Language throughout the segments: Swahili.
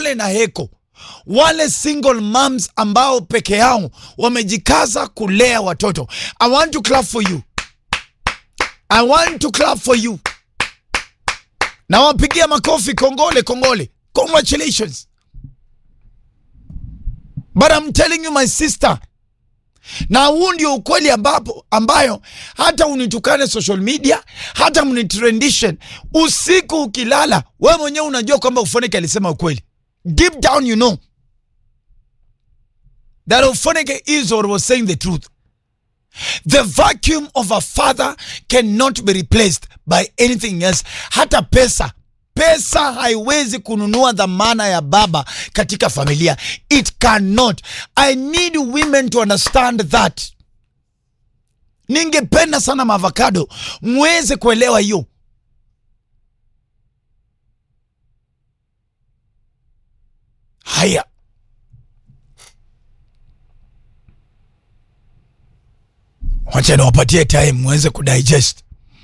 Kongole na heko wale single moms ambao peke yao wamejikaza kulea watoto. I want to clap for you. I want to clap for you. Na wapigia makofi kongole kongole. Congratulations. But I'm telling you my sister, na huu ndio ukweli ambapo ambayo hata unitukane social media hata mnitrendishen usiku ukilala, wewe mwenyewe unajua kwamba Ufoneke alisema ukweli. Deep down you know that Ufoneke is or was saying the truth. The vacuum of a father cannot be replaced by anything else. Hata pesa pesa haiwezi kununua dhamana ya baba katika familia. It cannot. I need women to understand that. Ningependa sana maavocado mweze kuelewa hiyo. Haya, wacha niwapatie time mweze kudigest.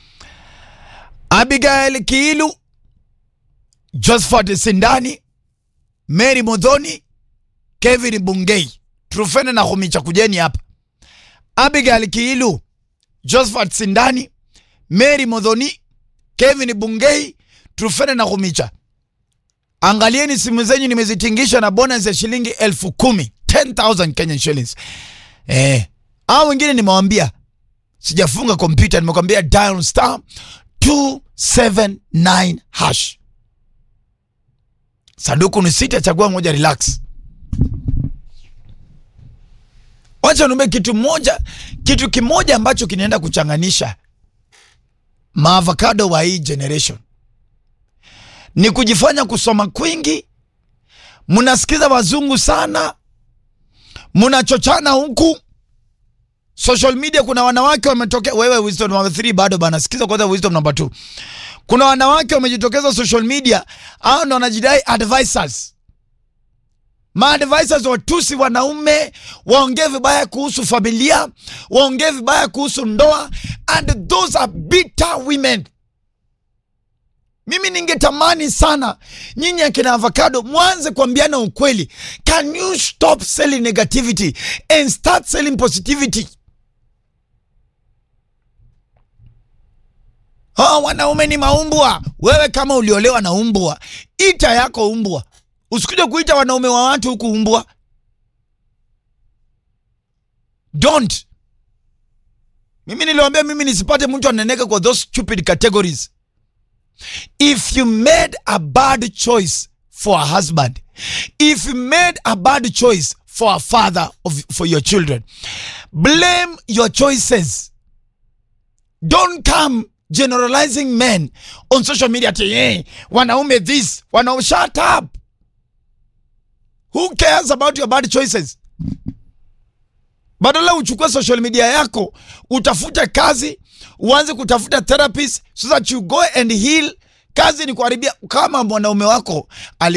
Abigail Kiilu, Josephat Sindani, Mary Modhoni, Kevin Bungei, Trufene na Humicha, kujeni hapa. Abigail Kiilu, Josephat Sindani, Mary Modhoni, Kevin Bungei, Trufene na Humicha. Angalieni simu zenyu nimezitingisha na bonus ya shilingi elfu kumi 10,000 Kenyan shillings. Eh, hao wengine nimewambia sijafunga kompyuta, nimekwambia dial star 279 hash. Sanduku ni sita, chagua moja, relax. Wacha niombe kitu moja, kitu kimoja ambacho kinaenda kuchanganisha maavocado wa hii generation ni kujifanya kusoma kwingi, mnasikiza wazungu sana, mnachochana huku social media. Kuna wanawake wametokea, wewe wisdom number 3 bado bana, sikiza kwanza wisdom number 2. Kuna wanawake wamejitokeza social media, hao ndo wanajidai advisors. Maadvisors watusi wanaume, waongee vibaya kuhusu familia, waongee vibaya kuhusu ndoa, and those are bitter women. Mimi ningetamani sana nyinyi akina avocado mwanze kuambiana ukweli. Can you stop selling negativity and start selling positivity? Oh, wanaume ni maumbwa. Wewe kama uliolewa na umbwa, ita yako umbwa, usikuje kuita wanaume wa watu huku umbwa. Don't. Mimi niliwaambia mimi nisipate mtu aneneka kwa those stupid categories. If you made a bad choice for a husband, if you made a bad choice for a father of, for your children, blame your choices. Don't come generalizing men on social media ati hey, wanaume this, wanaume shut up. Who cares about your bad choices? Badala uchukue social media yako utafute kazi, uanze kutafuta therapist so that you go and heal. Kazi ni kuharibia. Kama mwanaume wako ali